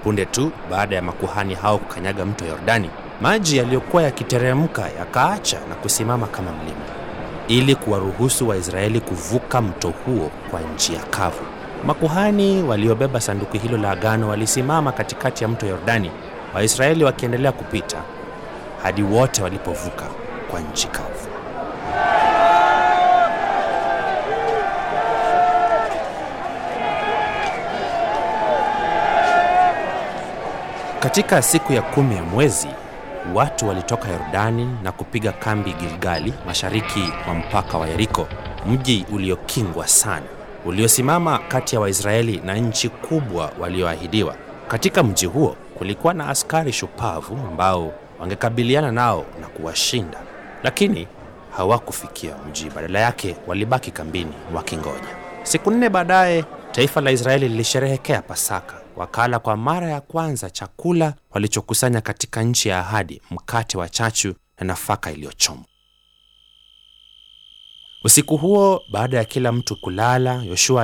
Punde tu baada ya makuhani hao kukanyaga mto Yordani, maji yaliyokuwa yakiteremka yakaacha na kusimama kama mlima, ili kuwaruhusu Waisraeli kuvuka mto huo kwa njia kavu. Makuhani waliobeba sanduku hilo la agano walisimama katikati ya mto Yordani, Waisraeli wakiendelea kupita hadi wote walipovuka kwa nchi kavu. Katika siku ya kumi ya mwezi, watu walitoka Yordani na kupiga kambi Gilgali, mashariki mwa mpaka wa Yeriko, mji uliokingwa sana, uliosimama kati ya Waisraeli na nchi kubwa walioahidiwa. Katika mji huo kulikuwa na askari shupavu ambao wangekabiliana nao na kuwashinda, lakini hawakufikia mji. Badala yake walibaki kambini wakingoja. Siku nne baadaye, taifa la Israeli lilisherehekea Pasaka. Wakala kwa mara ya kwanza chakula walichokusanya katika nchi ya ahadi, mkate wa chachu na nafaka iliyochomwa. Usiku huo, baada ya kila mtu kulala, Yoshua